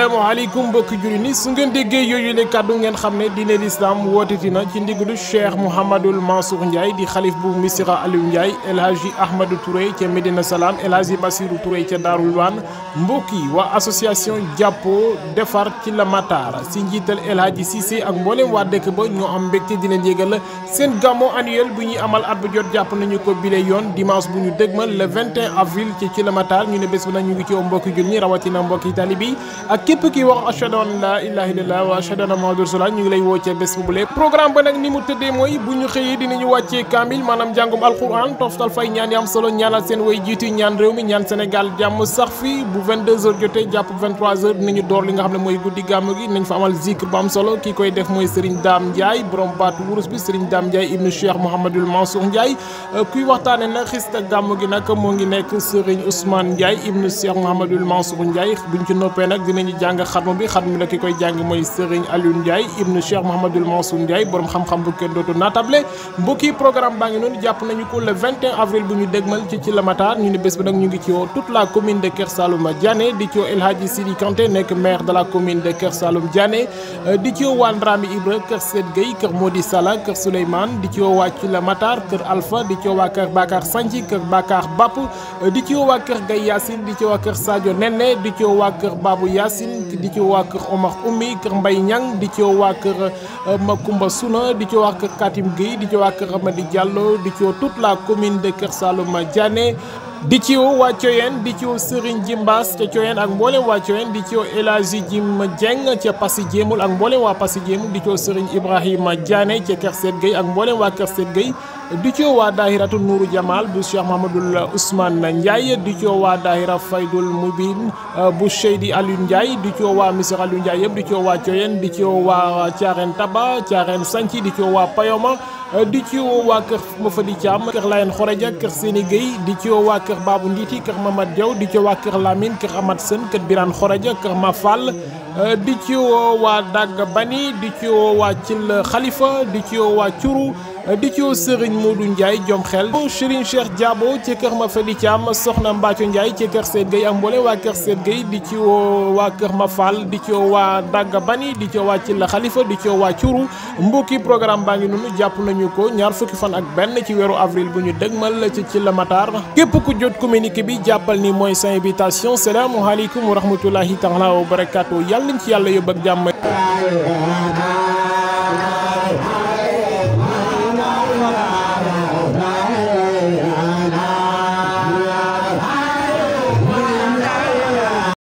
asalaamaaleykum mbokki jullit ni su ngeen déggee yooyu le kàddu ngeen xam ne diine lislaam wooteti na ci ndigalu cheikh mouhamadul mansour ndiaye di xalif bu misira aliou ndiaye el hadji ahmadou touré ca médina salaam el hadji basiru touré ca daarul waan mbokk yi waa association jàppoo defar ci la matar si njiital el hadji cissé ak mboolem waa dëkk ba ñoo am mbégte di leen yégal seen gàmmo annuel bu ñuy amal at bu jot jàpp nañu ko bile yoon dimanche bu ñu dëgmal le 21 avril ci ci la matar ñu ne bés bu nag ñu ngi ci woo mbokki jullit ñi rawatina mbokki talibi ak képp ki wax ashhadu an la ilaha illallah wa ashhadu anna muhammadur rasulullah ñu ngi lay woo ca bés bu bule programme ba nag ni mu tëddee mooy bu ñu xëyee dinañu wàccee kaamil maanaam jàngum alquran toftal fay ñaan yi am solo ñaanal seen way jiitu ñaan réew mi ñaan Sénégal jàmm sax fi bu 22h jotee jàpp 23h dinañu door li nga xam ne mooy guddi gàmm gi nañ fa amal zikr bu am solo kii koy def mooy Serigne Dame Ndiaye borom baatu wurus bi Serigne Dame Ndiaye ibnu Cheikh Mouhamadul Mansour Ndiaye kuy waxtaane nag xista gàmm gi nag moo ngi nekk Serigne Ousmane Ndiaye ibnu Cheikh Mouhamadul Mansour Ndiaye buñ ci noppee nag dinañu jàng xatmu bi xatmu la ki koy jàng mooy Serigne Aliou Ndiaye ibnu Cheikh Mouhamadul Mansour Ndiaye borom xam-xam bu kenn dootu naatable mbokki programme baa ngi noonu jàpp nañu ko le 21 avril bu ñu dégmal ci ci la Matar ñu ne bés bi nag ñu ngi ci woo toute la commune de Kër Saloum Diané di ci woo El Hadji Sidi Kanté nekk maire de la commune de Kër Saloum Diané di ci woo waa Ndrami Ibra Kër Sed Gueye Kër Modi Sala Kër Souleymane di ci woo waa ci la Matar Kër Alpha di ci woo waa Kër Bakar Santhi Kër Bakar Bapp di ci woo waa Kër Gaye Yacine di ci woo waa Kër Sadio Nene di ci woo waa Kër Babou Yacine di ci woo waa Kër Omar Oumy Kër Mbaye Niang di ci woo waa Kër Makumba Suna di ci woo waa Kër Katim Gueye di ci woo waa Kër Amady Diallo di ci woo toute la commune de Kër Saloum Diané di ci woo waa Thioyène di ci woo Serigne Jimbaas ca Thioyène ak mboolem waa Thioyène di ci woo El Hadji Jim Dieng ca Passy Jéemul ak mboolem waa Passy Jéemul di ci woo Serigne Ibrahima Diané ca Kër Seet Gueye ak mboolem waa Kër Seet Gueye di ci woo waa daahiratu Nuuru Jamal bu Cheikh Mahamadul Ousmane Ndiaye di ci woo waa daahira Faydul Mubin bu Cheydi Aliou Ndiaye di ci woo waa Misir Aliou Ndiaye yëpp di ci woo waa Thioyène di ci woo waa Thiarène Taba Thiarène Santhi di ci woo waa Payoma di ci woo waa kër Mafadi Thiam kër Layen Xoreja kër Séni Gueye di ci woo waa kër Babou Nditi kër Mamad Diaw di ci woo waa kër Lamine kër Amad Sën kër Birane Xoreja kër Mafal di ci woo waa Dagg Bani di ci woo waa Cil Khalifa di ci woo waa Curu di ci woo Serigne Modou Ndiaye jom xel Serigne Cheikh Diabo ci kër Mafadi Thiam Soxna Mbacco Ndiaye ci kër Seet Gueye ak mboole waa kër Seet Gueye di ci woo waa kër Mafal di ci woo waa Dagg Bani di ci woo waa Cil Khalifa di ci woo waa Curu mbokki programme baa ngi noonu jàpp nañu ko ñaar fukki fan ak benn ci weeru avril bu ñu dëgmal ci ci la Matar képp ku jot communiqué bi jàppal ni mooy sa invitation salaamualeykum wa rahmatullahi taala wa barakaatu yàlla nañ ci yàlla yóbbu ak jàmm